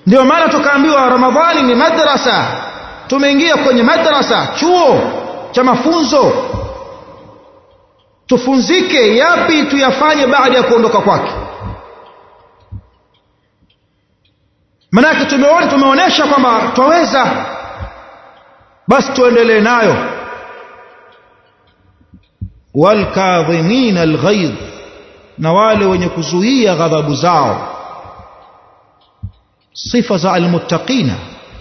ndio maana tukaambiwa ramadhani ni madrasa tumeingia kwenye madrasa chuo cha mafunzo tufunzike yapi tuyafanye baada ya kuondoka kwake manake tumeona tumeonyesha kwamba twaweza basi tuendelee nayo walkadhimina alghaidh na wale wenye kuzuia ghadhabu zao sifa za almuttaqina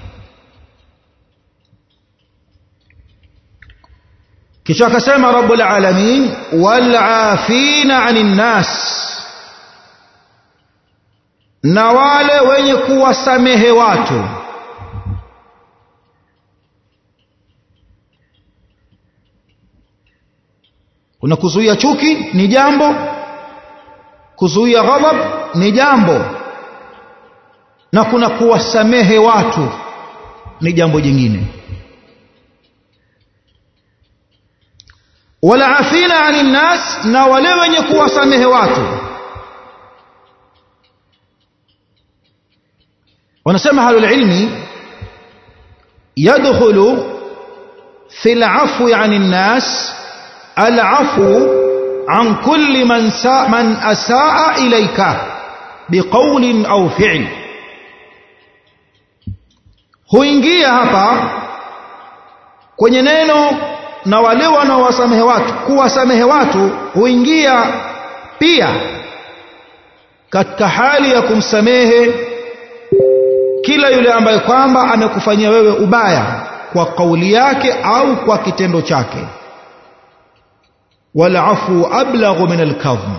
kisha akasema rabbul alamin walafina anin nas na wale wenye kuwasamehe watu kuna kuzuia chuki ni jambo kuzuia ghadhab ni jambo na kuna kuwasamehe watu ni jambo jingine wala afina anin nas na wale wenye kuwasamehe watu wanasema halul ilmi yadkhulu fi al'afwi anin nas al'afu an kulli man sa man asaa ilayka biqawlin au fi'l huingia hapa kwenye neno na wale wanaowasamehe watu kuwasamehe watu huingia pia katika hali ya kumsamehe kila yule ambaye kwamba amekufanyia wewe ubaya kwa kauli yake au kwa kitendo chake walafu ablaghu min alkadhm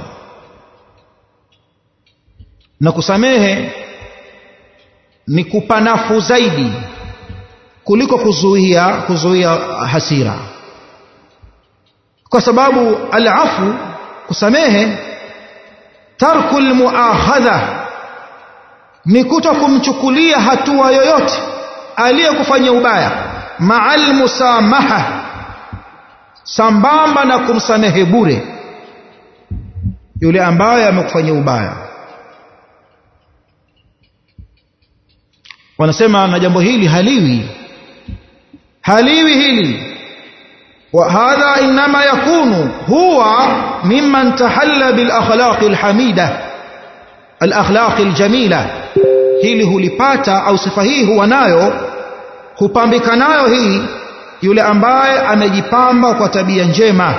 na kusamehe ni kupanafu zaidi kuliko kuzuia kuzuia hasira kwa sababu alafu kusamehe tarku almuakhadha ni kuto kumchukulia hatua yoyote aliyekufanyia ubaya ma'al musamaha sambamba na kumsamehe bure yule ambaye amekufanyia ubaya wanasema na jambo hili haliwi haliwi hili وهذا إنما يكون هو ممن تحلى بالأخلاق الحميدة الأخلاق الجميلة hili hulipata au sifa hii huwa nayo hupambika nayo hii yule ambaye amejipamba kwa tabia njema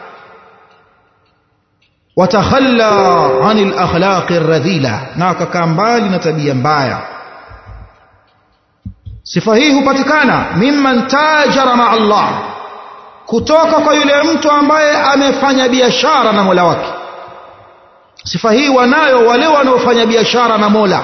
watakhalla anil akhlaqi radhila na akakaa mbali na tabia mbaya sifa hii hupatikana mimman tajara ma Allah kutoka kwa yule mtu ambaye amefanya biashara na Mola wake sifa hii wanayo wale wanaofanya biashara na Mola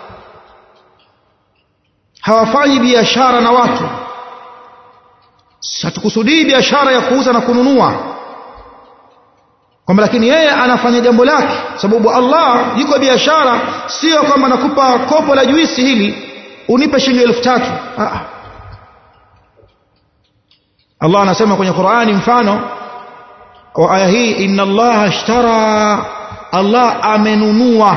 hawafanyi biashara na watu hatukusudii biashara ya kuuza na kununua kwamba lakini yeye anafanya jambo lake sababu Allah yuko biashara sio kwamba nakupa kopo la juisi hili unipe shilingi elfu tatu ah. Allah anasema kwenye Qur'ani mfano wa aya hii inna Allah ashtara Allah amenunua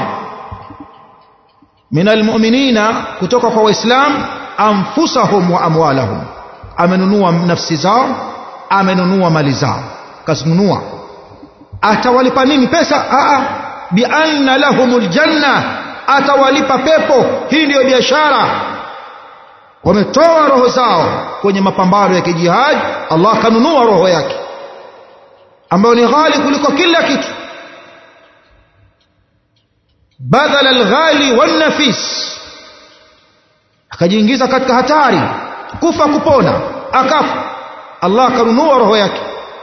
min almu'minina kutoka kwa waislam anfusahum wa amwalahum amenunua nafsi zao amenunua mali zao kazinunua atawalipa nini pesa a a bi anna lahumul janna atawalipa pepo hii ndiyo biashara wametoa roho zao kwenye mapambano ya kijihad Allah kanunua roho yake ambayo ni ghali kuliko kila kitu badala alghali wannafis akajiingiza katika hatari kufa kupona akafa Allah kanunua roho yake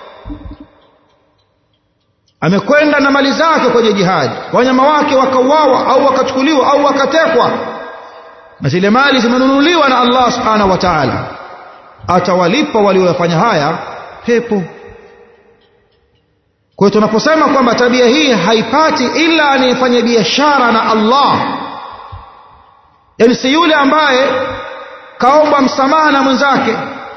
amekwenda na mali zake kwenye jihadi wanyama wake wakauawa au wakachukuliwa au wakatekwa na zile mali zimenunuliwa na Allah subhanahu wa ta'ala atawalipa waliofanya haya pepo kwa hiyo tunaposema kwamba tabia hii haipati ila anayefanya biashara na Allah yani si yule ambaye kaomba msamaha na mwenzake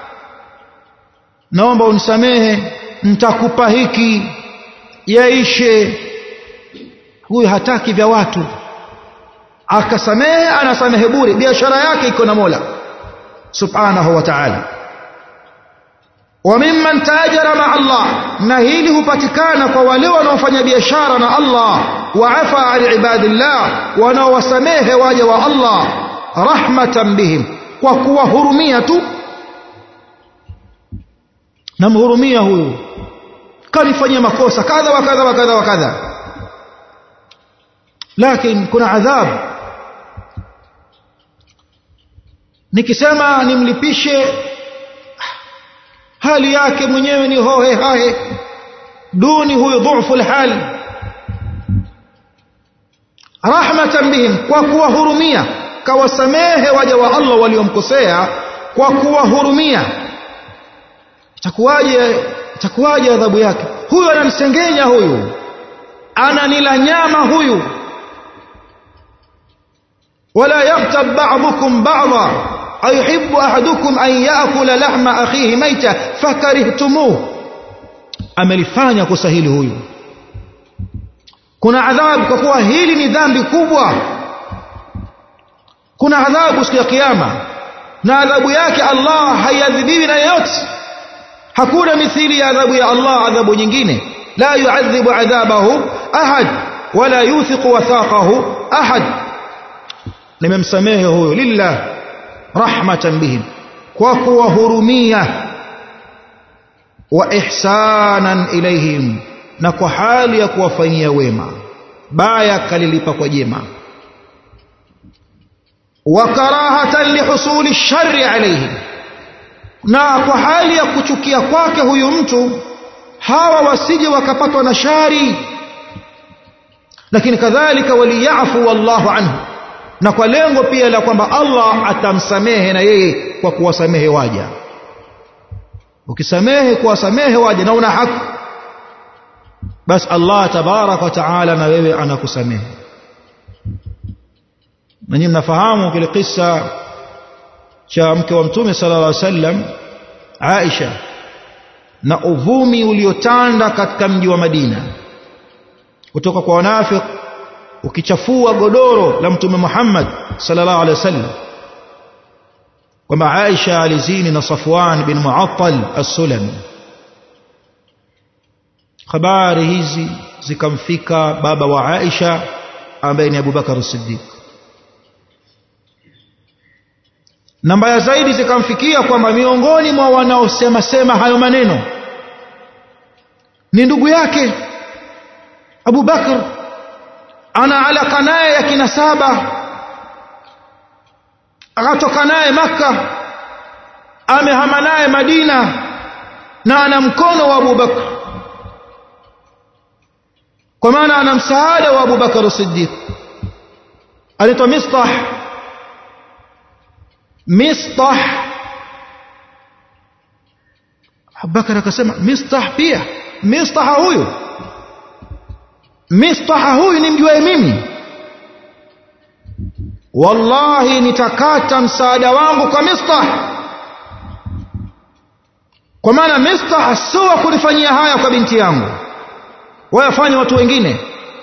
naomba unisamehe nitakupa hiki yaishe huyu hataki vya watu akasamehe anasamehe bure biashara yake iko na Mola subhanahu wa ta'ala wa mimman tajara ma Allah na hili hupatikana kwa wale wanaofanya biashara na Allah wa afa an ibadillah wanaowasamehe waja wa Allah rahmatan bihim kwa kuwahurumia tu namhurumia huyu kanifanyia makosa kadha wa kadha wa kadha wa kadha lakini kuna adhabu nikisema nimlipishe hali yake mwenyewe ni hohe hahe duni huyu dhufu alhal rahmatan bihim kwa kuwahurumia kawasamehe waja wa Allah waliomkosea kwa kuwahurumia itakuwaje itakuwaje adhabu yake huyu ananisengenya huyu ananila nyama huyu wala yaktab ba'dukum ba'dha ayuhibbu ahadukum an ya'kula lahma akhihi maita fakarihtumuh amelifanya kosa hili huyu kuna adhabu kwa kuwa hili ni dhambi kubwa kuna adhabu siku ya kiyama na adhabu yake Allah haiadhibiwi na yeyote hakuna mithili ya adhabu ya Allah adhabu nyingine la yuadhibu adhabahu ahad wala yuthiqu wathaqahu ahad nimemsamehe huyo lillah rahmatan bihim kwa kuwahurumia wa ihsanan ilaihim na kwa hali ya kuwafanyia wema baya kalilipa kwa jema wa karahatan lihusuli shari alaihim na kwa hali ya kuchukia kwake huyu mtu hawa wasije wakapatwa na shari lakini kadhalika waliyafu wallahu anhu na kwa lengo pia la kwamba Allah atamsamehe na yeye kwa kuwasamehe waja ukisamehe kuwasamehe waja na una haki basi Allah tabarak wa taala na wewe anakusamehe na nyinyi mnafahamu kile kisa cha mke wa mtume sallallahu alaihi wasallam Aisha na uvumi uliotanda katika mji wa Madina kutoka kwa wanafiki ukichafua godoro la mtume Muhammad sallallahu alaihi wasallam kwamba Aisha alizini na Safwan bin Mu'attal as-Sulami habari hizi zikamfika baba wa Aisha ambaye ni Abubakar as-Siddiq na mbaya zaidi zikamfikia kwamba miongoni mwa wanaosema sema hayo maneno ni ndugu yake Abu Bakr ana alaka naye ya kinasaba akatoka naye Makka amehama naye Madina na ana mkono wa Abu Bakr kwa maana ana msaada wa Abu Bakr Siddiq alitwa Mistah Mistah Abubakar akasema Mistah pia Mistah huyu Mistah huyu nimjuae mimi wallahi nitakata msaada wangu kwa Mistah kwa maana Mistah sio kunifanyia haya kwa binti yangu wayafanye watu wengine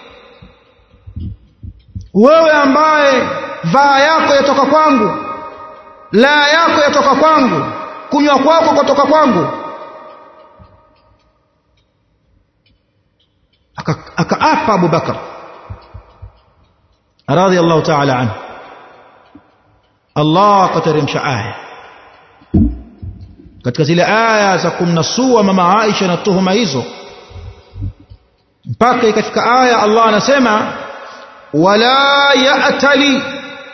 wewe ambaye vaa yako yatoka kwangu la yako yatoka kwangu kunywa kwako kutoka kwangu akaapa Abu Bakar radhiyallahu ta'ala anhu Allah akateremsha aya katika zile aya za kumnasua mama Aisha na tuhuma hizo mpaka ikafika aya Allah anasema wala ya'tali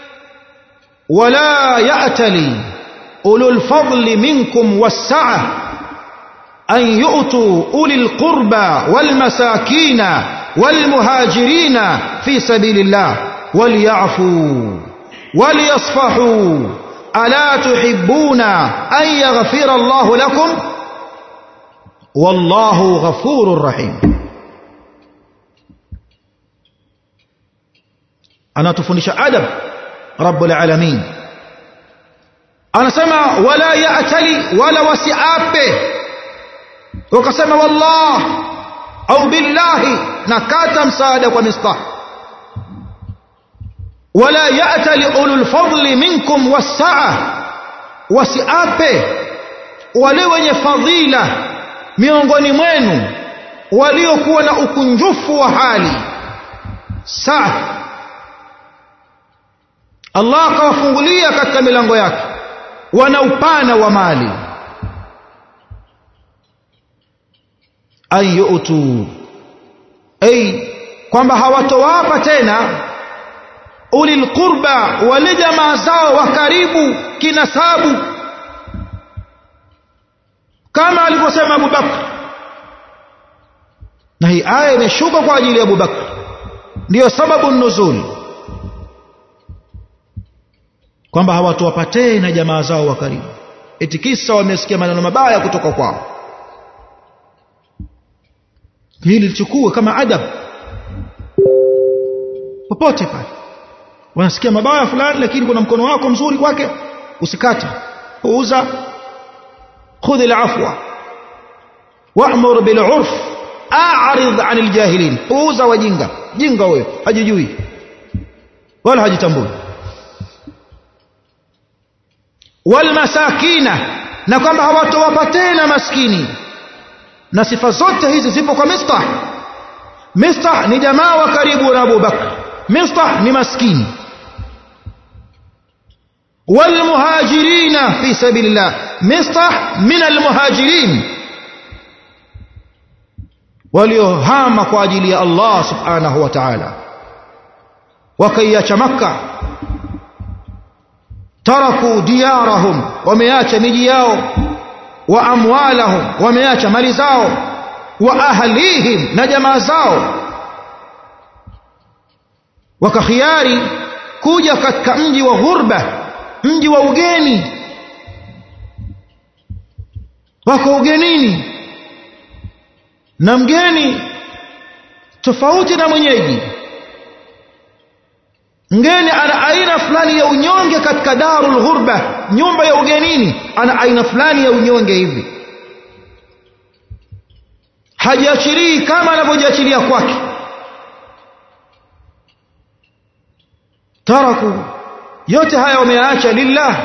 ولا يأتلي أولو الفضل منكم والسعة أن يؤتوا أولي القربى والمساكين والمهاجرين في سبيل الله وليعفوا وليصفحوا ألا تحبون أن يغفر الله لكم والله غفور رحيم أنا تفنش أدب رب العالمين anasema wala ya'tali wala wasiape wakasema wallah au billahi nakata msaada kwa mistah wala ya'tali ulul fadli minkum wasaa wasiape wale wenye fadhila miongoni mwenu waliokuwa na ukunjufu wa hali saa Allah akawafungulia katika milango yake wana upana wa mali an yu'tu ay kwamba hawatowapa tena ulil qurba wale jamaa zao wa karibu kinasabu kama alivyosema Abu Bakr na hii aya imeshuka kwa ajili ya Abu Bakr ndiyo sababu nuzul kwamba hawatowapatee na jamaa zao wa karibu eti kisa wamesikia maneno mabaya kutoka kwao hili lichukue kama adab popote pale wanasikia mabaya fulani lakini kuna mkono wako mzuri kwake usikate puuza khudh alafwa wa'mur bil 'urf a'rid 'anil jahilin puuza wajinga jinga wewe hajijui wala hajitambui wal masakina na kwamba hawatowapa tena maskini na sifa zote hizi zipo kwa Mistah Mistah ni jamaa wa karibu na Abu Bakr Mistah ni maskini والمهاجرين في سبيل الله مصطح من المهاجرين waliohama kwa ajili ya Allah subhanahu wa ta'ala wakaiacha makka taraku diyarahum wameacha miji yao wa amwalahum wameacha mali zao wa ahlihim na jamaa zao wakakhiari kuja katika mji wa ghurba mji wa ugeni wako ugenini na mgeni tofauti na mwenyeji mgeni ana aina fulani ya unyonge katika darul ghurba nyumba ya ugenini ana aina fulani ya unyonge hivi hajiachirii kama anavyojiachilia kwake taraku yote haya wameyaacha lillah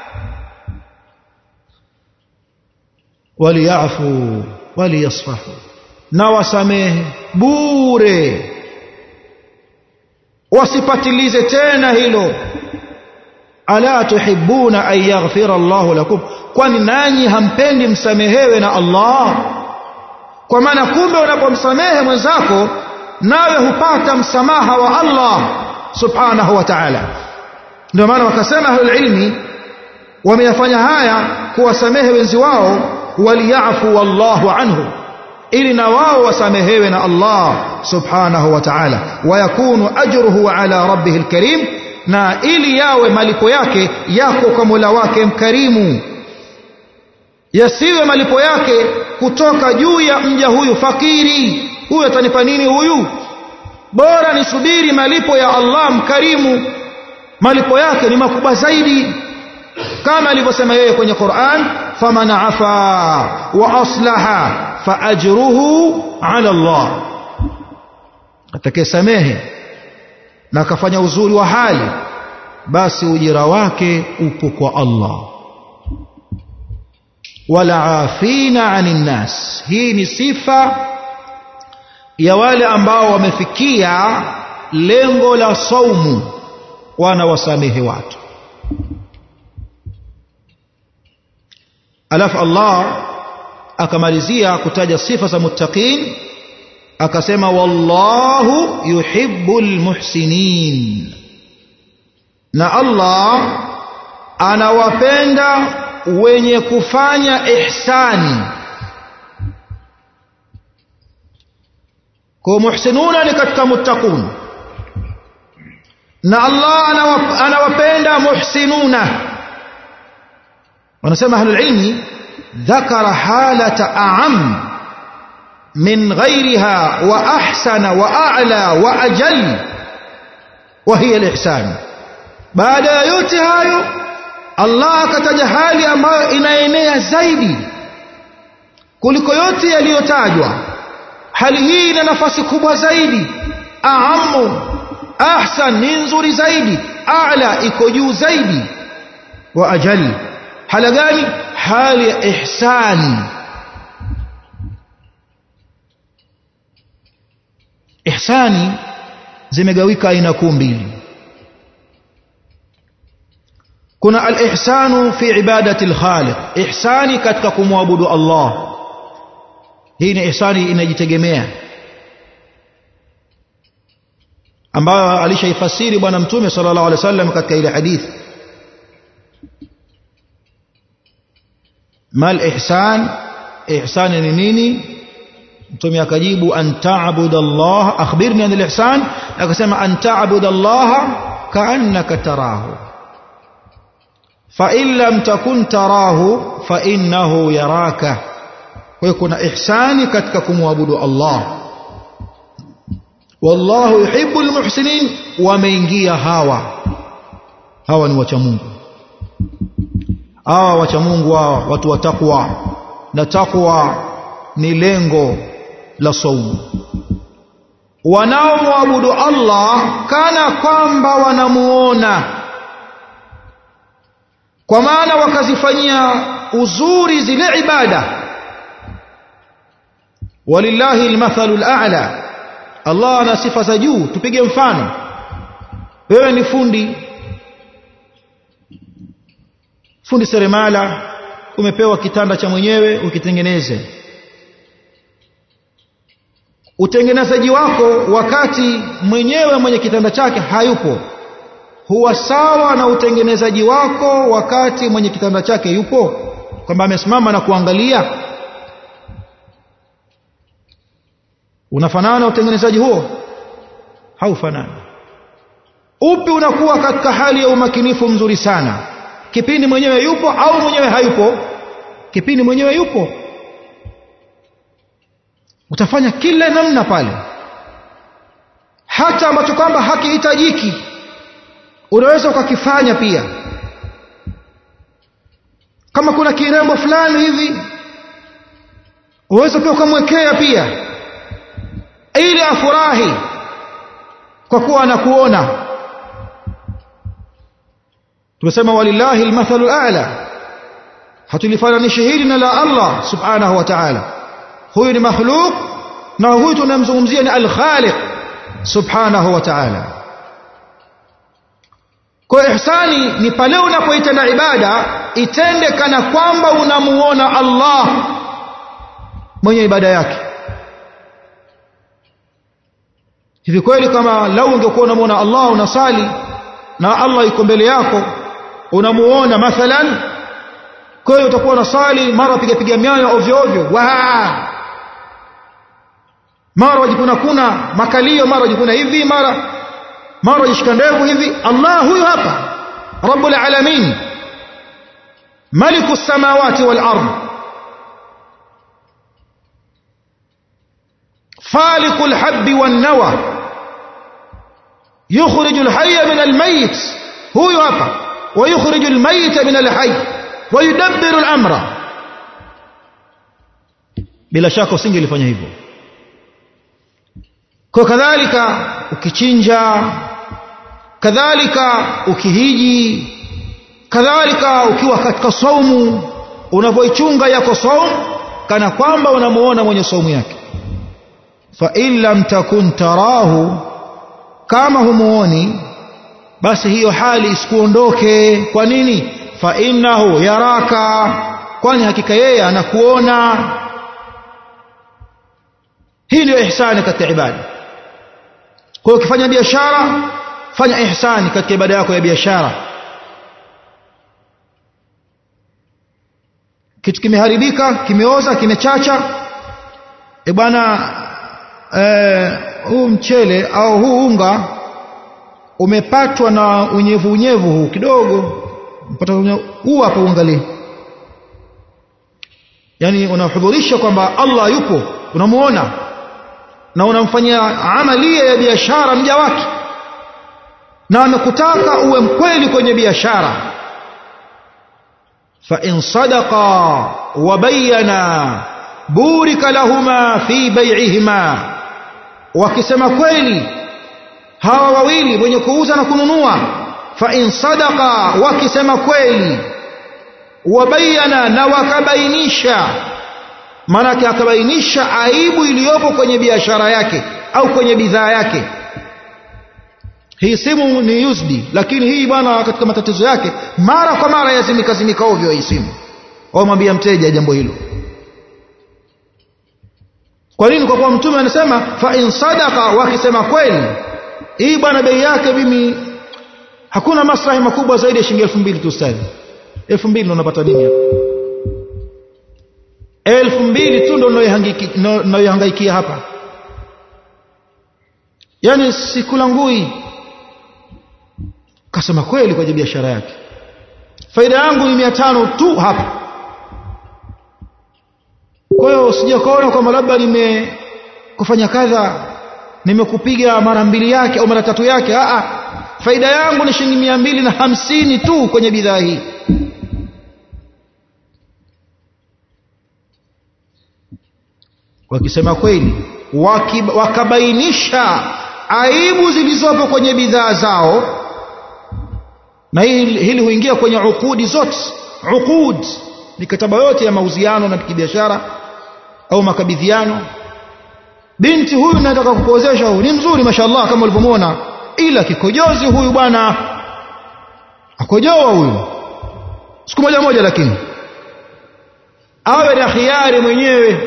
waliyafu waliyasfahu na wasamehe bure wasipatilize tena hilo ala tuhibbuna an yaghfira Allahu lakum kwani nanyi hampendi msamehewe na Allah kwa maana kumbe unapomsamehe mwenzako nawe hupata msamaha wa Allah subhanahu wa ta'ala ndio maana wakasema ahlul ilmi wameyafanya haya kuwasamehe wenzi wao waliyafu wallahu anhu ili na wao wasamehewe na Allah subhanahu wa ta'ala wayakunu ajruhu ala rabbih alkarim na ili yawe malipo yake yako kwa Mola wake mkarimu yasiwe malipo yake kutoka juu ya mja huyu fakiri huyu atanipa nini huyu bora nisubiri malipo ya Allah mkarimu malipo yake ni makubwa zaidi kama alivyosema yeye kwenye Qur'an faman afa wa aslaha fa ajruhu ala Allah atakayesamehe na akafanya uzuri wa hali basi ujira wake upo kwa Allah wala afina anin nas hii ni sifa ya wale ambao wamefikia lengo la saumu wanawasamehe watu alafu Allah akamalizia kutaja sifa za muttaqin akasema wallahu yuhibbul muhsinin na Allah anawapenda wenye kufanya ihsani kwa muhsinuna ni katika muttaqun na Allah anawapenda muhsinuna wanasema ahlul ilmi ذكر حالة أعم من غيرها وأحسن وأعلى وأجل وهي الإحسان بعد yote hayo Allah akataja hali ambayo inaenea zaidi kuliko yote yaliyotajwa hali hii ina nafasi kubwa zaidi aamu ahsan ni nzuri zaidi a'la iko juu zaidi wa ajali hala gani hali ya ihsani ihsani zimegawika aina kuu mbili kuna al-ihsanu fi ibadati al-khaliq ihsani katika kumwabudu Allah hii ni ihsani inajitegemea ambayo alishaifasiri bwana mtume sallallahu alaihi wasallam katika ile hadithi mal ihsan ihsan ni nini mtume akajibu an ta'budu Allah akhbirni an al-ihsan akasema an ta'budu Allah ka'annaka tarahu fa in lam takun tarahu fa innahu yaraka kwa hiyo kuna ihsani katika kumwabudu Allah wallahu yuhibbu almuhsinin wameingia hawa hawa ni wacha Mungu hawa wacha Mungu hawa watu wa takwa na takwa ni lengo la saumu wanaomwabudu Allah kana kwamba wanamuona kwa maana wakazifanyia uzuri zile ibada walillahi almathalu al'a Allah ana sifa za juu tupige mfano wewe ni fundi fundi seremala umepewa kitanda cha mwenyewe ukitengeneze utengenezaji wako wakati mwenyewe mwenye kitanda chake hayupo huwa sawa na utengenezaji wako wakati mwenye kitanda chake yupo kwamba amesimama na kuangalia unafanana utengenezaji huo haufanani upi unakuwa katika hali ya umakinifu mzuri sana kipindi mwenyewe yupo au mwenyewe hayupo kipindi mwenyewe yupo utafanya kila namna pale hata ambacho kwamba hakihitajiki unaweza ukakifanya pia kama kuna kirembo fulani hivi uweza pia ukamwekea pia ili afurahi kwa kuwa anakuona tumesema walillahi almathalu a'la hatulifananisha hili na la Allah subhanahu wa ta'ala huyu ni makhluk na huyu tunamzungumzia ni al-khaliq subhanahu wa ta'ala kwa ihsani ni pale unapoitenda ibada itende kana kwamba unamuona Allah mwenye ibada yake hivi kweli kama lau ungekuwa unamuona Allah unasali na Allah yuko mbele yako unamuona mathalan kwa hiyo utakuwa unasali mara piga piga miayo ovyo ovyo wa mara wajikuna kuna makalio mara wajikuna hivi mara mara wajishika ndevu hivi Allah huyu hapa rabbul alamin maliku samawati wal ardh فالق الحب والنوى يخرج الحي من الميت هو hapa ويخرج الميت من الحي ويدبر الامر bila shaka usingelifanya hivyo kwa kadhalika ukichinja kadhalika ukihiji kadhalika ukiwa katika saumu unavyoichunga yako saumu kana kwamba unamuona mwenye saumu yake fa in lam takun tarahu kama humuoni basi hiyo hali isikuondoke kwa nini fa innahu yaraka kwani hakika yeye anakuona hii ndio ihsani katika ibada kwa hiyo ukifanya biashara fanya ihsani katika ibada yako ya biashara kitu kimeharibika kimeoza kimechacha e bwana huu mchele au huu unga umepatwa na unyevu unyevu huu kidogo mpata huu hapa uangalie yani unahudhurisha kwamba Allah yupo unamuona na unamfanyia amalia ya biashara mja wake na amekutaka uwe mkweli kwenye biashara fa in sadaqa wa bayyana burika lahuma fi bai'ihima wakisema kweli hawa wawili wenye kuuza na kununua fa in sadaqa wakisema kweli wabayana na wakabainisha maanake akabainisha aibu iliyopo kwenye biashara yake au kwenye bidhaa yake hii simu ni used lakini hii bwana katika matatizo yake mara kwa mara yazimika zimika ovyo hii simu wamwambia mteja jambo hilo kwa nini kwa kuwa mtume anasema fa in sadaqa wakisema kweli hii bwana bei yake mimi hakuna maslahi makubwa zaidi ya shilingi elfu mbili tu ustadhi elfu mbili ndo unapata nini hapa elfu mbili tu ndo nayohangaikia hapa yaani sikulangui kasema kweli kwa biashara yake faida yangu ni mia tano tu hapa kwa hiyo sijakaona kwamba labda nimekufanya kadha nimekupiga mara mbili yake au mara tatu yake Aa, faida yangu ni shilingi mia mbili na hamsini tu kwenye bidhaa hii wakisema kweli waki, wakabainisha aibu zilizopo kwenye bidhaa zao na hili, hili huingia kwenye ukudi zote uqud mikataba yote ya mauziano na kibiashara au makabidhiano binti huyu nataka kukuozesha huyu ni mzuri mashallah kama ulivyomwona ila kikojozi huyu bwana akojoa huyu siku moja moja lakini awe na khiari mwenyewe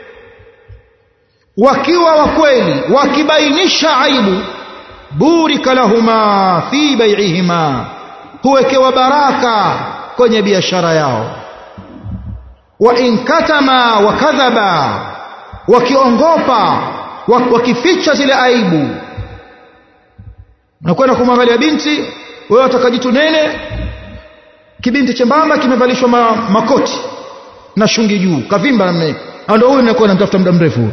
wakiwa wa kweli wakibainisha aibu burika lahuma fi bai'ihima huwekewa baraka kwenye biashara yao wa in katama wa kadhaba wakiongopa wakificha zile aibu nakwenda kumwangalia binti wewe atakajitu nene kibinti chembamba kimevalishwa ma, makoti na shungi juu kavimba namna ndio huyu nakuwa namtafuta muda mrefu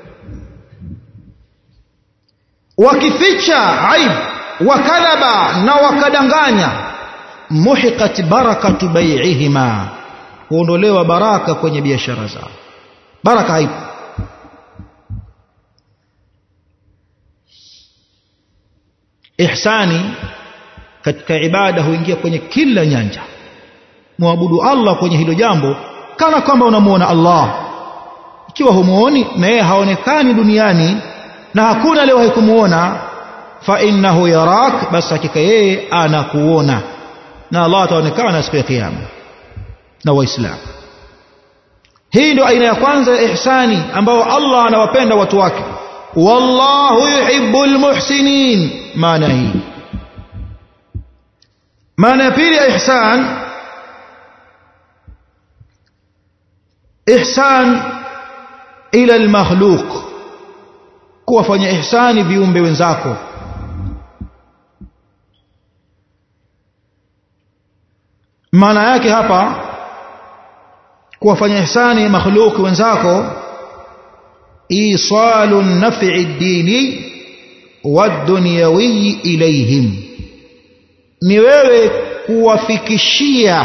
wakificha aibu wakadhaba na wakadanganya muhiqat barakatu bai'ihima huondolewa baraka kwenye biashara zao baraka haipo ihsani katika ibada huingia kwenye kila nyanja muabudu Allah kwenye hilo jambo kana kwamba unamuona Allah ikiwa humuoni na yeye haonekani duniani na hakuna leo haikumuona fa innahu yarak basi hakika yeye anakuona na Allah ataonekana siku ya kiyama na waislamu hii ndio aina ya kwanza ya ihsani ambao Allah anawapenda watu wake wallahu yuhibbul muhsinin maana hii maana ya pili ya ihsan ihsan ila almakhluq kuwafanya ihsani viumbe wenzako maana yake hapa kuwafanya ihsani makhluki wenzako isalu naf'i dini wadunyawi ilayhim ni wewe kuwafikishia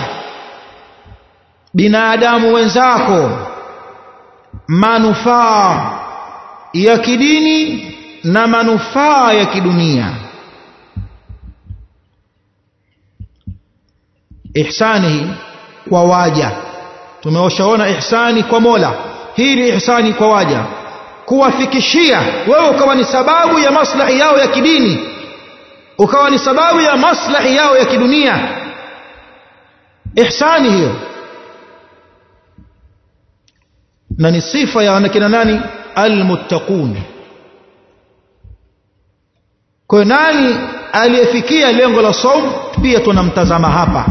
binadamu wenzako manufaa ya kidini na manufaa ya kidunia ihsani hii kwa waja tumewashaona ihsani kwa Mola hii ni ihsani kwa waja kuwafikishia wewe ukawa ni sababu ya maslahi yao ya kidini ukawa ni sababu ya maslahi yao ya kidunia ihsani hiyo na ni sifa ya wanakina nani almuttaqun kwa nani aliyefikia lengo la saum pia tunamtazama hapa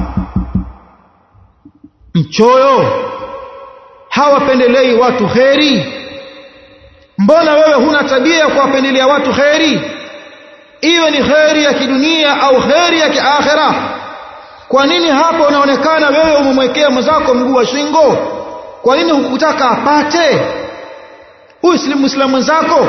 mchoyo hawapendelei watu kheri mbona wewe huna tabia ya kuwapendelea watu kheri iwe ni kheri ya kidunia au kheri ya kiakhira kwa nini hapo unaonekana wewe umemwekea mwenzako mguu wa shingo kwa nini hukutaka apate huyu si muislamu mwenzako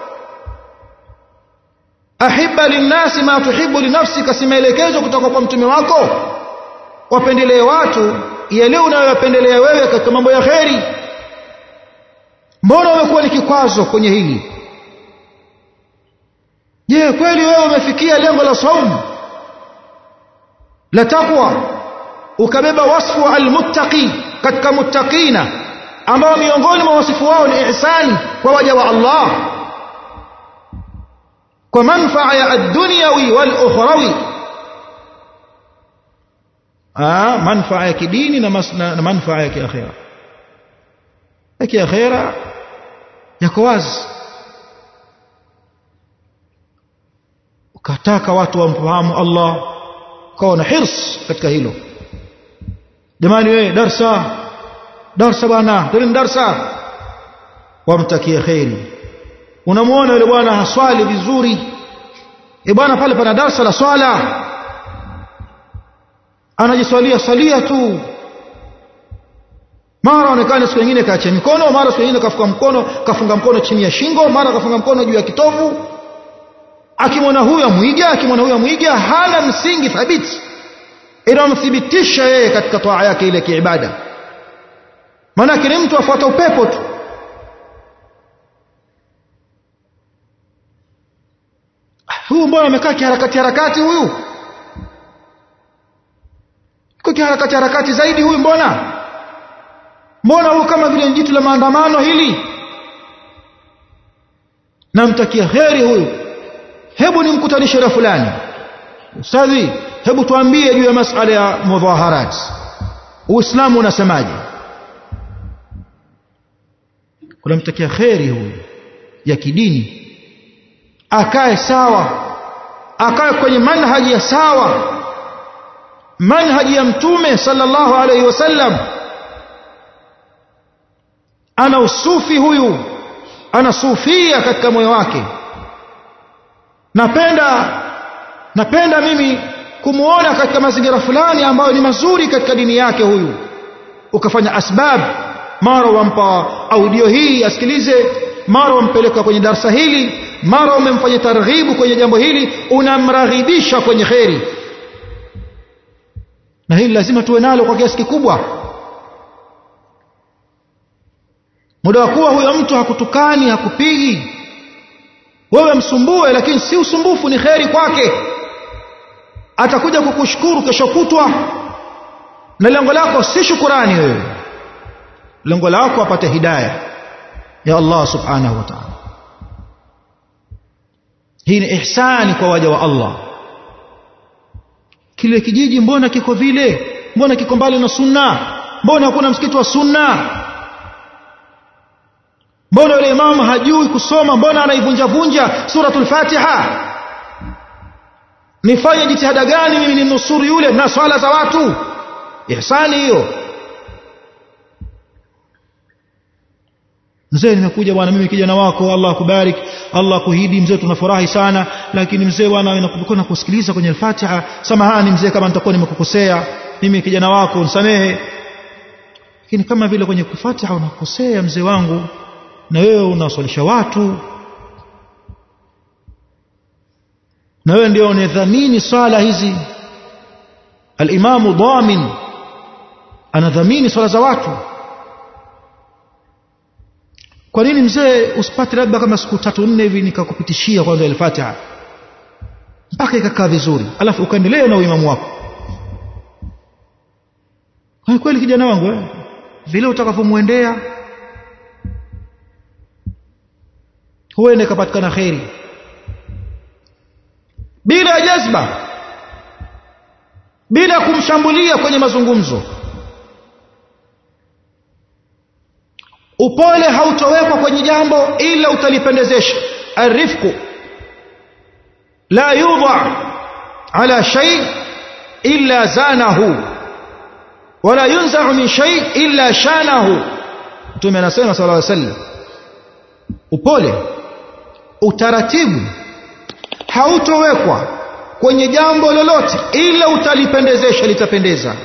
ahibba linnasi ma tuhibbu linafsika si maelekezo kutoka kwa mtume wako wapendelee watu yale unayoyapendelea wewe katika mambo ya kheri mbona umekuwa ni kikwazo kwenye hili je kweli wewe umefikia lengo la saumu la taqwa ukabeba wasfu wa almuttaqi katika muttaqina ambao miongoni mwa wasifu wao ni ihsani kwa waja wa Allah kwa manfaa ya ad-dunyawi wal ukhrawi ah manfaa ya kidini na, na, na manfaa ya kiakhira ya kiakhira yako wazi ukataka watu wamfahamu Allah ukawa na hirs katika hilo jamani wewe darsa darsa bwana tena darsa wamtakie khairi unamuona yule bwana haswali vizuri e bwana pale pana darsa la swala anajiswalia salia tu mara onekana siku nyingine kaacha mikono mara siku nyingine kafunga mkono kafunga mkono chini ya shingo mara kafunga mkono juu ya kitovu akimwona huyo mwiga akimwona huyo mwiga hana msingi thabiti inamthibitisha yeye katika toa yake ile kiibada maanake ni mtu afuata upepo tu huyu mbona amekaa kiharakati harakati huyu iko kiharakati harakati zaidi huyu mbona mbona huyu kama vile jitu la maandamano hili namtakia heri huyu hebu nimkutanishe na fulani ustadhi hebu tuambie juu ya masala ya mudhaharat uislamu unasemaje unamtakia kheri huyu ya kidini akae sawa akae kwenye manhaji ya sawa manhaji ya mtume sallallahu alaihi wasallam ana usufi huyu ana sufia katika moyo wake napenda napenda mimi kumuona katika mazingira fulani ambayo ni mazuri katika dini yake huyu ukafanya asbab mara wampa audio hii asikilize mara wampeleka kwenye darsa hili mara umemfanya targhibu kwenye jambo hili unamraghibisha kwenye kheri na hili lazima tuwe nalo kwa kiasi kikubwa muda wa kuwa huyo mtu hakutukani hakupigi wewe msumbue lakini si usumbufu ni kheri kwake atakuja kukushukuru kesho kutwa na lengo lako si shukurani wewe lengo lako apate hidayah ya Allah subhanahu wa ta'ala hii ni ihsani kwa waja wa Allah kile kijiji mbona kiko vile mbona kiko mbali na sunna mbona hakuna msikiti wa sunna mbona yule imamu hajui kusoma mbona anaivunja vunja suratul fatiha nifanye jitihada gani mimi ninusuru yule na swala za watu ihsani hiyo mzee nimekuja bwana mimi kijana wako Allah akubariki Allah akuhidi mzee tunafurahi sana lakini mzee bwana inakumbuka kusikiliza kwenye al-Fatiha samahani mzee kama nitakuwa nimekukosea mimi kijana wako nisamehe lakini kama vile kwenye Fatiha unakosea mzee wangu na wewe unaswalisha watu na wewe ndio unadhamini swala hizi al-imamu dhamin anadhamini swala za watu kwa nini mzee usipate labda kama siku tatu nne hivi nikakupitishia kwanza al-Fatiha mpaka ikakaa vizuri alafu ukaendelea na uimamu wako kwa kweli kijana wangu eh vile utakavyomwendea huenda ikapatikana kheri bila jazba bila kumshambulia kwenye mazungumzo upole hautowekwa kwenye jambo ila utalipendezesha arifku la yudha ala shay illa zanahu wala yunzau min shay illa shanahu mtume anasema sallallahu alaihi wasallam upole utaratibu hautowekwa kwenye jambo lolote ila utalipendezesha litapendeza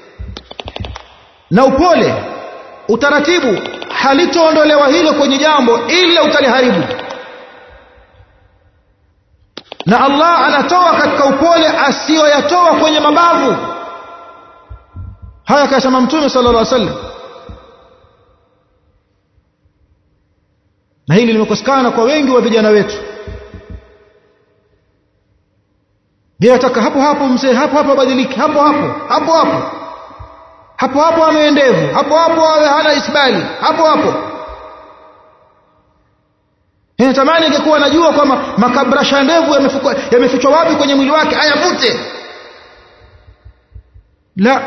na upole utaratibu halitoondolewa hilo kwenye jambo ila utaliharibu na Allah anatoa katika upole asiyoyatoa kwenye mabavu haya kasema mtume sallallahu alaihi wasallam na hili limekosekana kwa wengi wa vijana wetu yeye ataka hapo hapo mzee hapo hapo badiliki hapo hapo hapo hapo hapo hapo ameendevu hapo hapo hana isbali hapo hapo natamani ingekuwa najua kwamba makabrasha ndevu yamefichwa wapi kwenye mwili wake ayavute la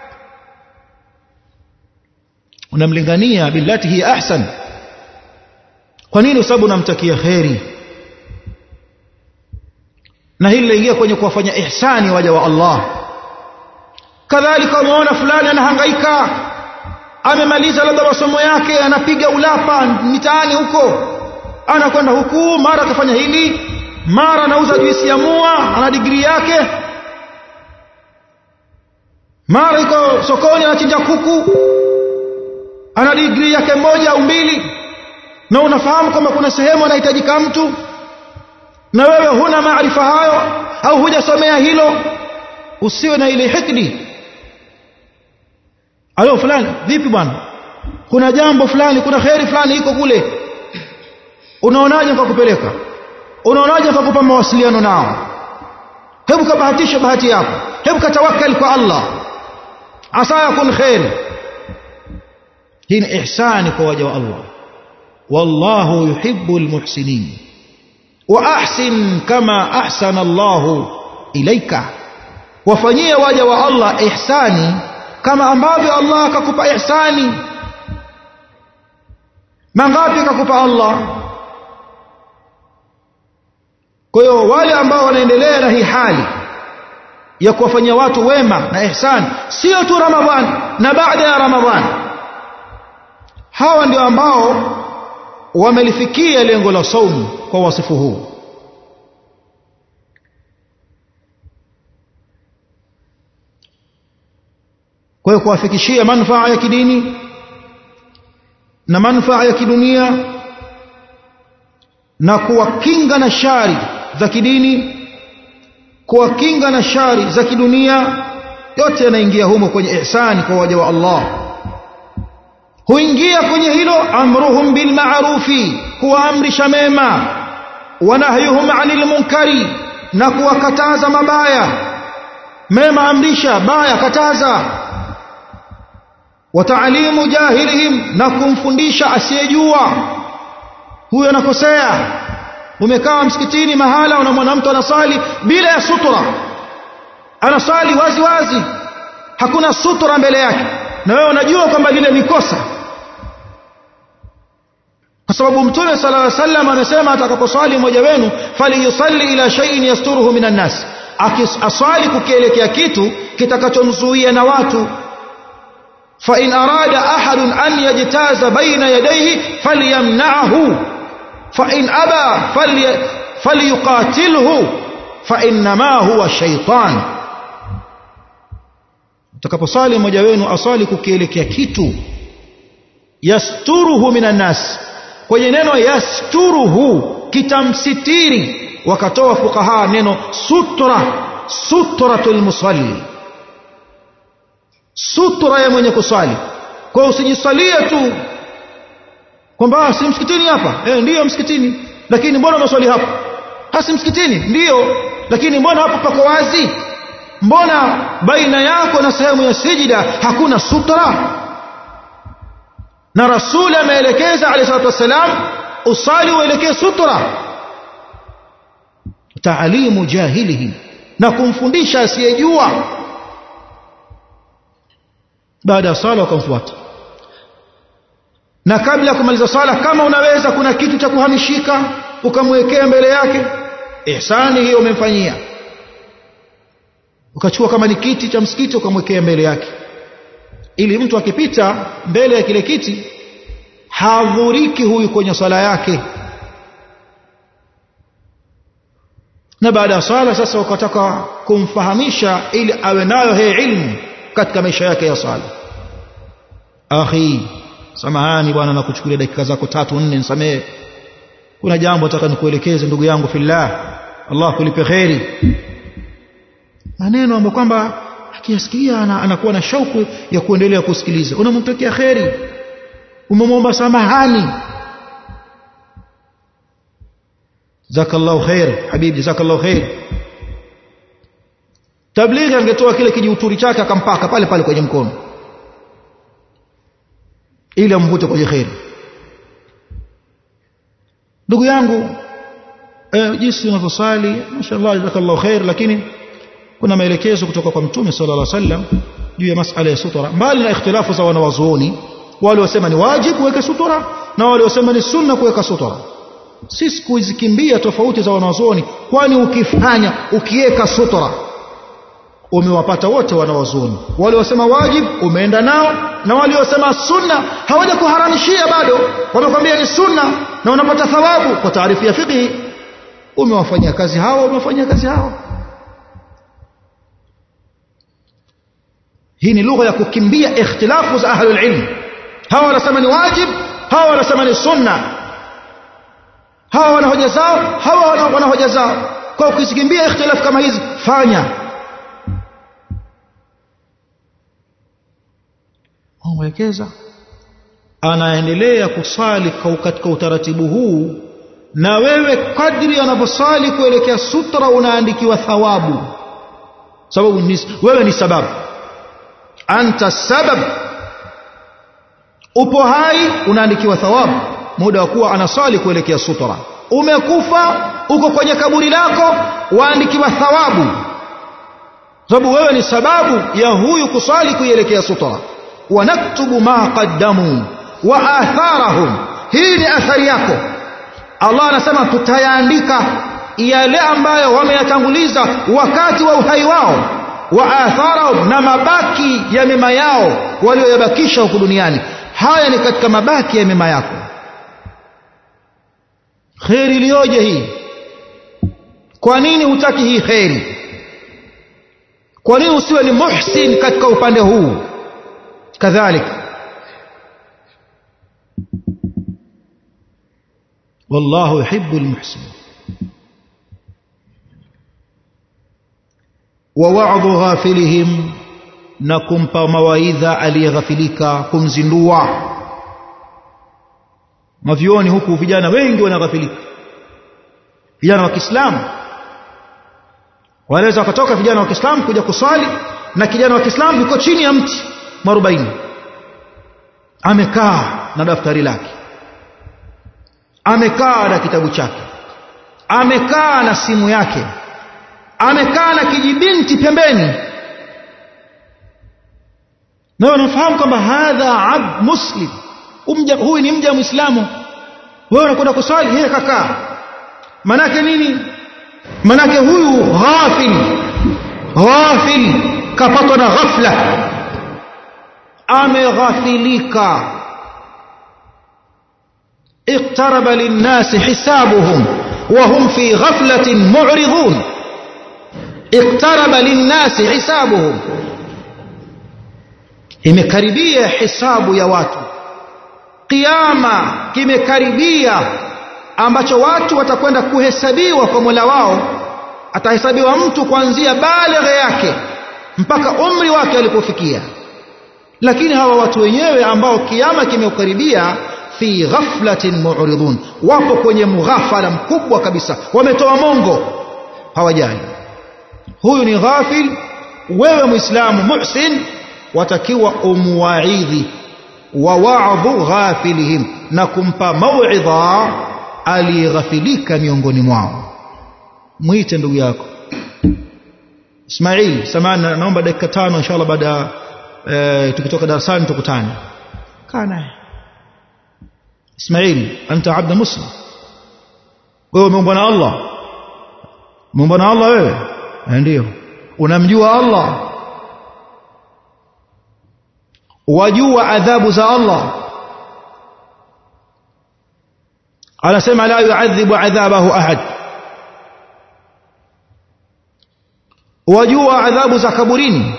unamlingania billati hiya ahsan kwa nini sababu unamtakia kheri na hili laingia kwenye kuwafanya ihsani waja wa Allah kadhalika umeona fulani anahangaika amemaliza labda masomo yake anapiga ulapa mitaani huko anakwenda huku mara akafanya hili mara anauza juisi ya mua ana digrii yake mara iko sokoni anachinja kuku ana digrii yake moja au mbili na unafahamu kwamba kuna sehemu anahitajika mtu na wewe huna maarifa hayo au hujasomea hilo usiwe na ile hikdi alo fulani vipi bwana kuna jambo fulani kuna kheri fulani iko kule unaonaje kwa kupeleka unaonaje kwa kupa mawasiliano nao hebu kabahatisha bahati yako hebu katawakkal kwa Allah asa yakun khair hii ni ihsani kwa waja wa Allah wallahu yuhibbul muhsinin wa ahsin kama ahsana Allah ilaika wafanyie waja wa Allah ihsani kama ambavyo Allah akakupa ihsani mangapi akakupa Allah kwa hiyo wale ambao wanaendelea na hii hali ya kuwafanyia watu wema na ihsani sio tu Ramadhani na baada ya Ramadhani hawa ndio ambao wamelifikia lengo la saumu kwa wasifu huu kwa hiyo kuwafikishia manufaa ya kidini na manufaa ya kidunia na kuwakinga na shari za kidini kuwakinga na shari za kidunia yote yanaingia humo kwenye ihsani kwa waja wa Allah huingia kwenye hilo amruhum bil ma'rufi kuwaamrisha mema wa nahyuhum 'anil munkari na kuwakataza mabaya mema amrisha baya kataza wa ta'limu jahilihim na kumfundisha asiyejua huyo anakosea umekaa msikitini mahala unamwona mtu anasali bila ya sutura anasali wazi wazi hakuna sutura mbele yake na wewe unajua kwamba lile ni kosa kwa sababu mtume sallallahu alaihi wasallam amesema atakaposwali mmoja wenu falyusalli ila shay'in yasturuhu minan nas akiswali kukielekea kitu kitakachomzuia na watu fa in arada ahadun an yajtaza baina yadayhi falyamna'hu fa in aba falyuqatilhu fa innama huwa shaytan utakaposali mmoja wenu asali kukielekea kitu yasturuhu minan nas kwenye neno yasturuhu kitamsitiri wakatoa fukaha neno sutra sutratul musalli sutra ya mwenye kusali kwa usijisalie tu kwamba si msikitini hapa eh ndiyo msikitini lakini mbona maswali hapo hasi msikitini ndiyo lakini mbona hapo pako wazi mbona baina yako na sehemu ya sijida hakuna sutra na rasuli ameelekeza alayhi salatu wassalam usali uelekee sutra taalimu jahilihi na kumfundisha asiyejua baada ya sala wakamfuata na kabla ya kumaliza sala kama unaweza kuna kitu cha kuhamishika ukamwekea mbele yake ihsani hiyo umemfanyia ukachukua kama ni kiti cha msikiti ukamwekea mbele yake ili mtu akipita mbele ya kile kiti hadhuriki huyu kwenye swala yake na baada ya swala sasa ukataka kumfahamisha ili awe nayo hii ilmu katika maisha yake ya swala akhi samahani bwana nakuchukulia dakika zako tatu nne nisamehe kuna jambo nataka nikuelekeze ndugu yangu fillah Allah kulipe kheri maneno ambayo kwamba akiyasikia anakuwa na shauku ya kuendelea kusikiliza unamtakia kheri umemwomba samahani jazakallahu khair habibi jazakallahu khair tablighi angetoa kile kijiuturi chake akampaka pale pale kwenye mkono ili amvute kwenye kheri ndugu yangu eh, jinsi unavyosali mashallah jazakallahu khair lakini kuna maelekezo kutoka kwa mtume sallallahu alaihi wasallam juu ya masala ya sutura mbali na ikhtilafu za wanawazuoni wale wasema ni wajibu kuweka sutura na wale wasema ni sunna kuweka sutura sisi kuzikimbia tofauti za wanawazuoni kwani ukifanya ukiweka sutura umewapata wote wanawazuoni wale wasema wajib umeenda nao na wale wasema sunna hawaja kuharamishia bado wamekwambia ni sunna na unapata thawabu kwa taarifu ya fiqhi umewafanyia kazi hawa umewafanyia kazi hawa hii ni lugha ya kukimbia ikhtilafu za ahlul ilm hawa wanasema ni wajib hawa wanasema ni sunna hawa wana hoja zao hawa wana hoja zao kwa ukizikimbia ikhtilafu kama hizi fanya mwelekeza anaendelea kusali katika utaratibu huu na wewe kadri anavyosali kuelekea sutra unaandikiwa thawabu sababu ni, wewe ni sababu anta sabab upo hai unaandikiwa thawabu muda wa kuwa anasali kuelekea sutra umekufa uko kwenye kaburi lako waandikiwa thawabu sababu wewe ni sababu ya huyu kusali kuielekea sutra wanaktubu ma qaddamu wa atharahum hii ni athari yako Allah anasema tutayaandika yale ambayo wameyatanguliza wakati wa uhai wao wa atharahum na mabaki ya mema yao walioyabakisha huku duniani haya ni katika mabaki ya mema yako kheri iliyoje hii kwa nini hutaki hii kheri kwa nini usiwe ni muhsin katika upande huu kadhalika والله يحب المحسن ووعظ غافلهم نكم مواidha aliyeghafilika kumzindua mavioni huku vijana wengi wanaghafilika vijana wa Kiislamu wanaweza wakatoka vijana wa Kiislamu kuja kuswali na kijana wa Kiislamu yuko chini ya mti mwarobaini amekaa na daftari lake amekaa na kitabu chake amekaa na simu yake amekaa na kijibinti pembeni na unafahamu kwamba hadha abd muslim umja huyu ni mja muislamu wewe unakwenda kuswali yeye kakaa manake nini manake huyu ghafil ghafil kapatwa na ghafla ameghafilika اقترب للناس حسابهم وهم في غفلة معرضون اقترب للناس حسابهم imekaribia hisabu ya watu kiama kimekaribia ambacho watu watakwenda kuhesabiwa kwa Mola wao atahesabiwa mtu kuanzia baligha yake mpaka umri wake alipofikia lakini hawa watu wenyewe ambao kiama kimeukaribia fi ghaflatin mu'ridun wapo kwenye mghafala mkubwa kabisa wametoa mongo hawajali huyu ni ghafil wewe muislamu muhsin watakiwa umwaidhi wa wa'dhu ghafilihim na kumpa mauidha aliyeghafilika miongoni mwao mwite ndugu yako Ismail samana naomba dakika tano inshallah baada e, tukitoka darasani tukutane kaa naye Ismail anta abda muslim wewe umeumbwa na Allah umeumbwa na Allah wewe ndio unamjua Allah wajua adhabu za Allah anasema la yuadhibu adhabahu ahad wajua adhabu za kaburini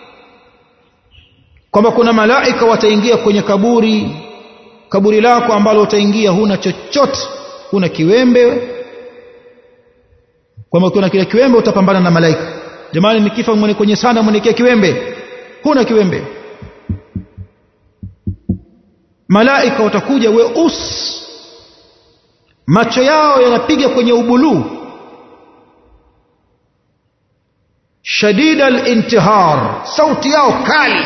kwamba kuna malaika wataingia kwenye kaburi kaburi lako ambalo utaingia huna chochote huna kiwembe kwamba kuna kile kiwembe utapambana na malaika jamani nikifa mwenye kwenye sana mwenikia kiwembe huna kiwembe malaika watakuja weusi macho yao yanapiga kwenye ubuluu shadida al-intihar sauti yao kali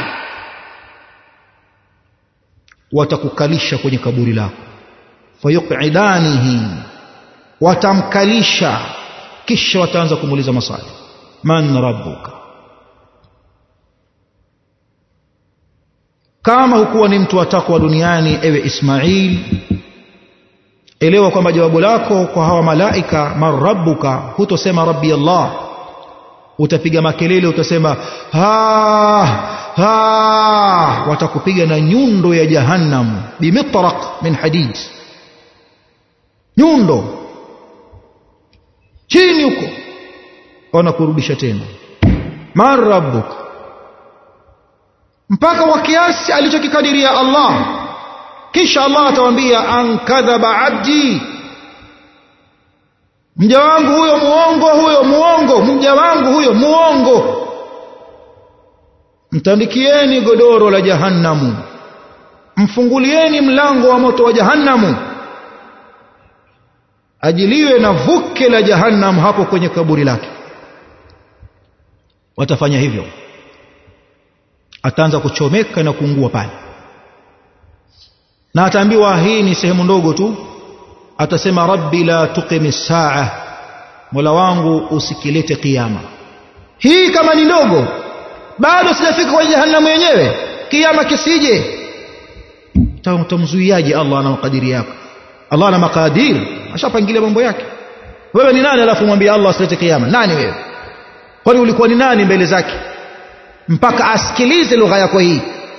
watakukalisha kwenye kaburi lako fayuqidanihi watamkalisha kisha wataanza kumuuliza maswali man rabbuka kama hukuwa ni mtu wa takwa duniani ewe Ismail elewa kwamba jawabu lako kwa hawa malaika man rabbuka hutosema rabbi Allah utapiga makelele utasema ha ha watakupiga na nyundo ya jahannam bimitraq min hadid nyundo chini huko wanakurudisha tena man rabbuka mpaka wa kiasi alichokikadiria Allah kisha Allah atawaambia ankadhaba abdi mja wangu huyo muongo huyo muongo mja wangu huyo muongo mtandikieni godoro la jahannamu mfungulieni mlango wa moto wa jahannamu ajiliwe na vuke la jahannam hapo kwenye kaburi lake watafanya hivyo ataanza kuchomeka na kuungua pale na ataambiwa hii ni sehemu ndogo tu atasema rabbi la tuqimi saa mola wangu usikilete kiyama hii kama ni ndogo bado sijafika kwenye jahannam yenyewe kiyama kisije utamzuiaje Allah ana makadiri yako Allah ana makadiri ashapangilia mambo yake wewe ni nani alafu mwambie Allah asilete kiyama nani wewe kwani ulikuwa ni nani mbele zake mpaka asikilize lugha yako hii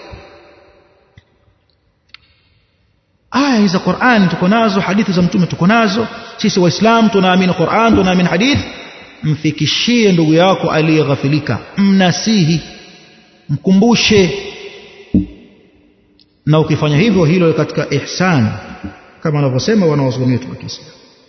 aya za Qur'an tuko nazo hadithi za mtume tuko nazo sisi waislamu tunaamini Qur'an tunaamini hadithi mfikishie ndugu yako aliyeghafilika mnasihi mkumbushe na ukifanya hivyo hilo katika ihsan kama wanavyosema wanawazuoni wetu wa Kiislamu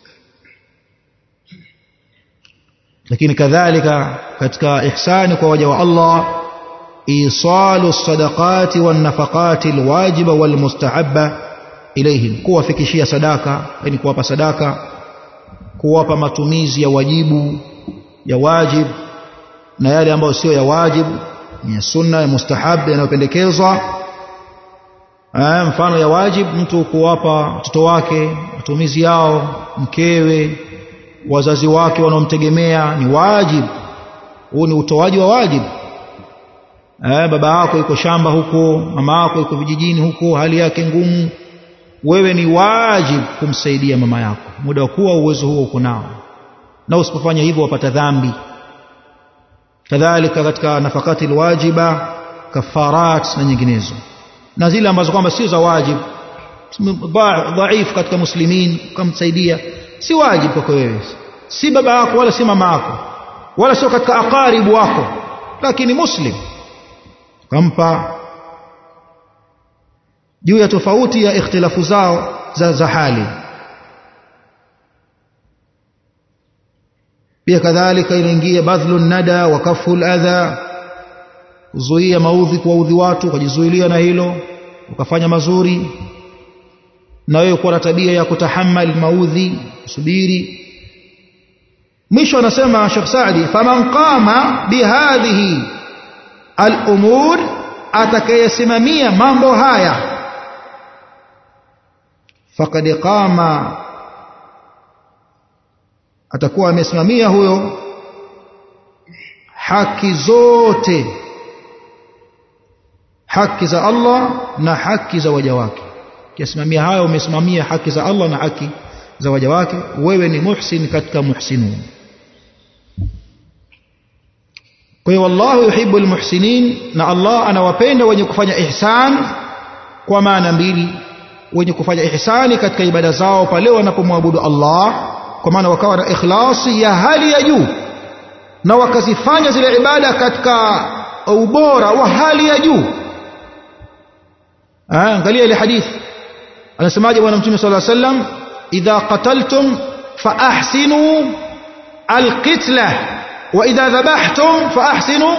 lakini kadhalika katika ihsani kwa waja wa Allah isalu sadaqati wan nafaqati alwajiba walmustahabba ilayhim kuwafikishia sadaka yani kuwapa sadaka kuwapa matumizi ya wajibu ya wajib na yale ambayo sio ya wajib ni ya sunna ya mustahab yanayopendekezwa mfano ya wajib mtu kuwapa watoto wake matumizi yao mkewe wazazi wake wanaomtegemea ni wajib huu ni utoaji wa wajib eh, baba yako yuko shamba huko mama yako yuko vijijini huko hali yake ngumu wewe ni wajib kumsaidia mama yako muda wa kuwa uwezo huo uko nao na usipofanya hivyo wapata dhambi kadhalika katika nafakati alwajiba kafarat na nyinginezo na zile ambazo kwamba sio za wajib dhaifu katika muslimin kumsaidia si wajib kwako wewe si baba yako wala si mama yako wala sio katika aqaribu wako lakini muslim kampa juu ya tofauti ya ikhtilafu zao za, za hali pia kadhalika inaingia badhlu nada wa kafu adha kuzuia maudhi kuwaudhi watu ukajizuilia na hilo ukafanya mazuri na wewe kuwa na tabia ya kutahammal maudhi kusubiri mwisho anasema Sheikh Saadi faman qama bihadhihi al-umur atakayesimamia mambo haya faqad qama atakuwa amesimamia huyo haki zote haki za Allah na haki za waja wake kisimamia hayo umesimamia haki za Allah na haki za waja wake wewe ni muhsin katika muhsinun kwa hiyo wallahu yuhibbu almuhsinin na Allah anawapenda wenye kufanya ihsan kwa maana mbili wenye kufanya ihsani katika ibada zao pale wanapomwabudu Allah kwa maana wakawa na ikhlasi ya hali ya juu na wakazifanya zile ibada katika ubora wa hali ya juu angalia ile hadithi anasemaje bwana mtume sallallahu alaihi wasallam idha qataltum fa ahsinu alqitla wa idha dhabhtum fa ahsinu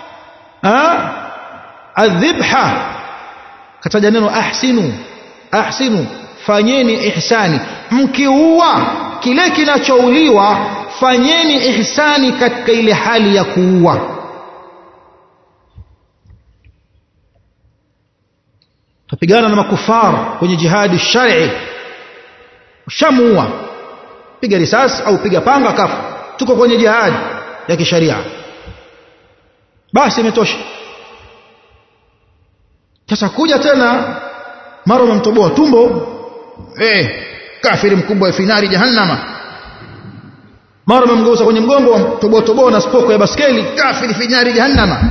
adhibha kataja neno ahsinu ahsinu fanyeni ihsani mkiua kile kinachouliwa fanyeni ihsani katika ile hali ya kuua tupigana na makufar kwenye jihadi shari ushamuua piga risasi au piga panga kafu tuko kwenye jihadi ya kisharia basi imetosha sasa kuja tena mara umemtoboa tumbo eh kafiri mkubwa wa finari jahannama mara umemgeuza kwenye mgongo toboa toboa na spoko ya baskeli kafiri finari jahannama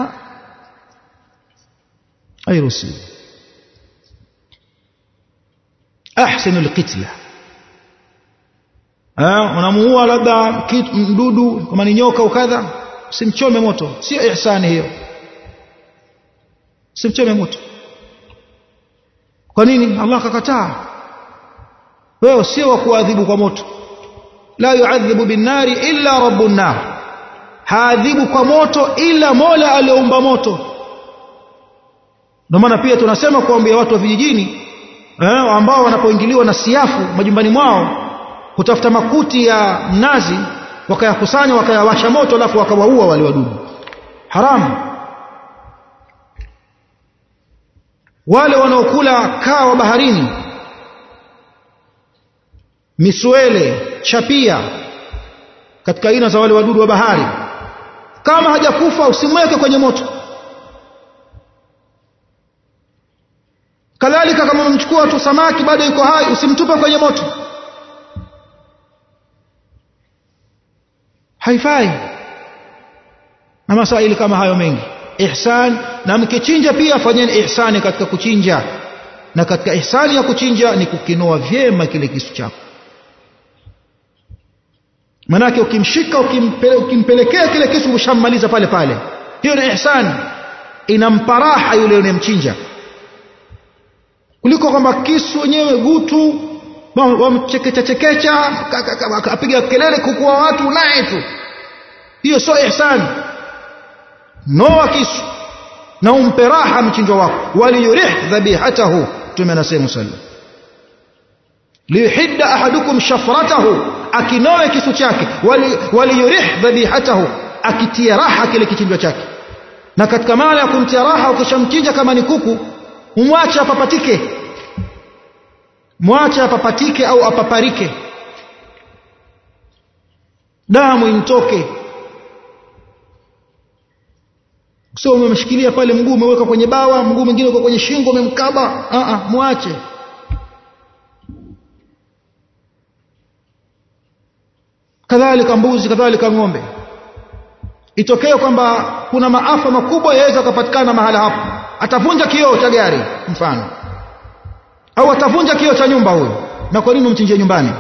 hairuhusiwi ahsinu alqitla unamuua labda mdudu kama ni nyoka au kadha simchome moto sio ihsani hiyo simchome moto kwa nini Allah akakataa wewe sio wa kuadhibu kwa moto la yuadhibu binnari illa rabbun nar haadhibu kwa moto ila mola aliyeumba moto ndio maana pia tunasema kuambia watu wa vijijini eh, ambao wanapoingiliwa na siafu majumbani mwao kutafuta makuti ya mnazi wakayakusanya wakayawasha moto alafu wakawaua wale wadudu haramu wale wanaokula kaa wa baharini miswele chapia katika aina za wale wadudu wa bahari kama hajakufa usimweke kwenye moto kadhalika kama umemchukua tu samaki bado yuko hai usimtupe kwenye moto haifai na masaili kama hayo mengi ihsan na mkichinja pia fanyeni ihsani katika kuchinja na katika ihsani ya kuchinja ni kukinoa vyema kile kisu chako manake ukimshika ukimpele, ukimpelekea kile kisu ushammaliza pale pale hiyo ni ihsani inampa raha yule unayemchinja kuliko kwamba kisu wenyewe gutu wamchekecha chekecha apiga kelele kukuwa watu naye tu hiyo sio ihsani noa kisu na umpe raha mchinjwa wako waliyurih dhabihatahu tume anasema sallam liyuhidda ahadukum shafratahu akinoe kisu chake waliyurih dhabihatahu akitia raha kile kichinjwa chake na katika maana ya kumtia raha ukishamchinja kama ni kuku umwache apapatike mwache apapatike au apaparike damu imtoke sio umemshikilia pale mguu umeweka kwenye bawa mguu mwingine uko kwenye shingo umemkaba a a mwache kadhalika mbuzi kadhalika ng'ombe itokee kwamba kuna maafa makubwa yaweza kupatikana mahala hapo atavunja kioo cha gari mfano au atavunja kioo cha nyumba huyo na kwa nini umchinjie nyumbani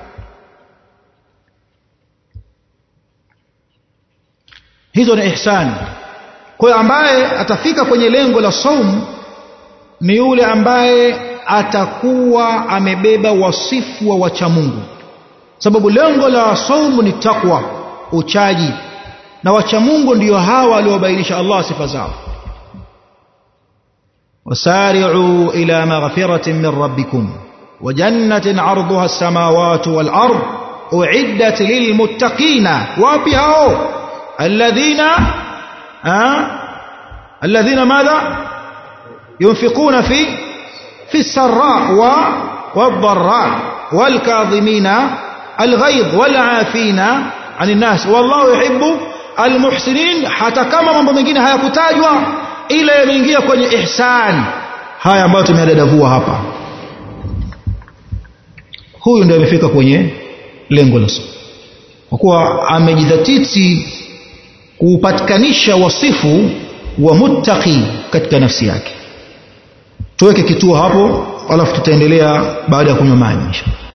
hizo ni ihsani kwa hiyo ambaye atafika kwenye lengo la saum ni yule ambaye atakuwa amebeba wasifu wa wacha Mungu sababu lengo la saumu ni takwa uchaji na wacha Mungu ndiyo hawa aliobainisha Allah sifa zao wasari'u ila maghfiratin min rabbikum wa jannatin 'arduha as-samawati wal ard u'iddat lilmuttaqina wapi hao alladhina الذين ماذا ينفقون في في السراء والضراء والكاظمين الغيظ والعافين عن الناس والله يحب المحسنين hata kama mambo mengine hayakutajwa ila yameingia kwenye ihsan haya ambayo tumeyadadavua hapa huyu ndiye amefika kwenye lengo la kwa kuwa amejidhatiti kuupatikanisha wasifu wa muttaqi katika nafsi yake tuweke kituo hapo alafu tutaendelea baada ya kunywa maji